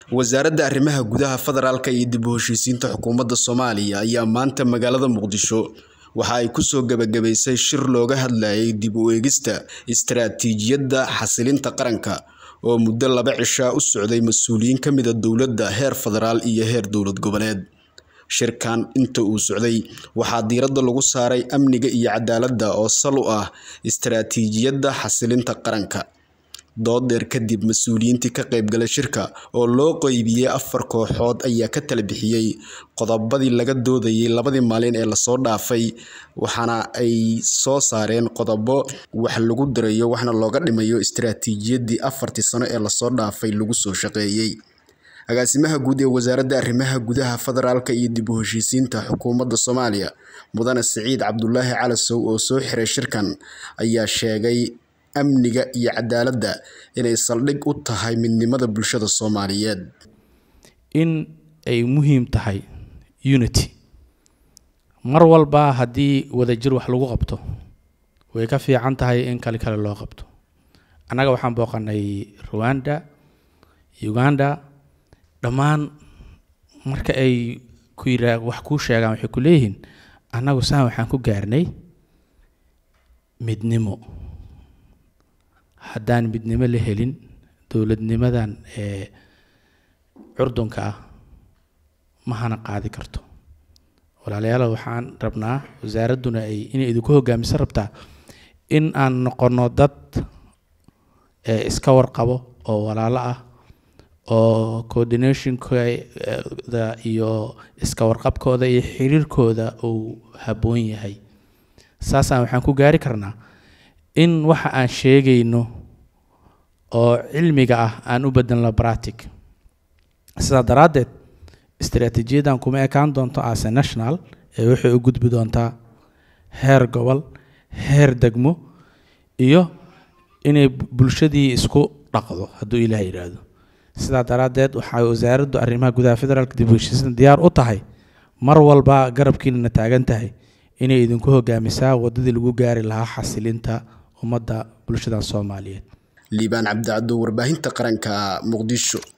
wasaaradda arrimaha gudaha federaalka iyo dib u heshiisiinta xukuumadda soomaaliya ayaa maanta magaalada muqdisho waxa ay kusoo gebagabaysay shir looga hadlayay dib u eegista istaraatiijiyadda xasilinta qaranka oo muddo laba cishaa u socday mas-uuliyiin ka mida dowladda heer federaal iyo heer dowlad goboleed shirkan inta uu socday waxaa diiradda lagu saaray amniga iyo cadaaladda oo sal u ah istaraatiijiyadda xasilinta qaranka dood dheer kadib mas-uuliyiintii ka qaybgalay shirka oo loo qeybiyey afar kooxood ayaa ka tala bixiyey qodobadii laga doodayay labadii maalin ee lasoo dhaafay waxaana ay soo saareen qodobo wax lagu darayo waxna looga dhimayo istaraatiijiyaddii afartii sano ee lasoo dhaafay lagu soo shaqeeyey agaasimaha guud ee wasaaradda arrimaha gudaha federaalka iyo dib u heshiisiinta xukuumadda soomaaliya mudane siciid cabdulaahi calasow oo soo xiray shirkan ayaa sheegay amniga iyo cadaaladda inay saldhig u tahay midnimada bulshada soomaaliyeed in ay muhiim tahay unity mar walba haddii wadajir wax lagu qabto way ka fiican tahay in kale kale loo qabto annaga waxaan booqanay rwanda uganda dhammaan marka ay ku yiraa wax kuu sheegaan waxay ku leeyihiin annagu saan waxaan ku gaarnay midnimo haddaan midnimo la helin dowladnimadan ee curdunka ah ma hana qaadi karto walaalayaal waxaan rabnaa wasaaradduna ay inay idinku hogaamiso rabtaa in aan noqono dad ee iska warqabo oo walaalo ah oo coordinationkooda iyo iska warqabkooda iyo xiriirkooda uu habboon yahay saasaan waxaan ku gaari karnaa in waxa aan sheegayno oo cilmiga ah aan u bedelno bratic sidaa daraaddeed istaraatiijiyadan kuma ekaan doonto ase national ee waxay u gudbi doontaa heer gobol heer degmo iyo inay bulshadii isku dhaqdo hadduu ilaah yidhaahdo sidaa daraaddeed waxay wasaaraddu arrimaha gudaha federaalka dib u heshiisna diyaar u tahay mar walba garabkiinana taagan tahay inay idinku hogaamisaa waddadii lagu gaari lahaa xasilinta ummadda bulshada soomaaliyeed liibaan cabdicaddo warbaahinta qaranka muqdisho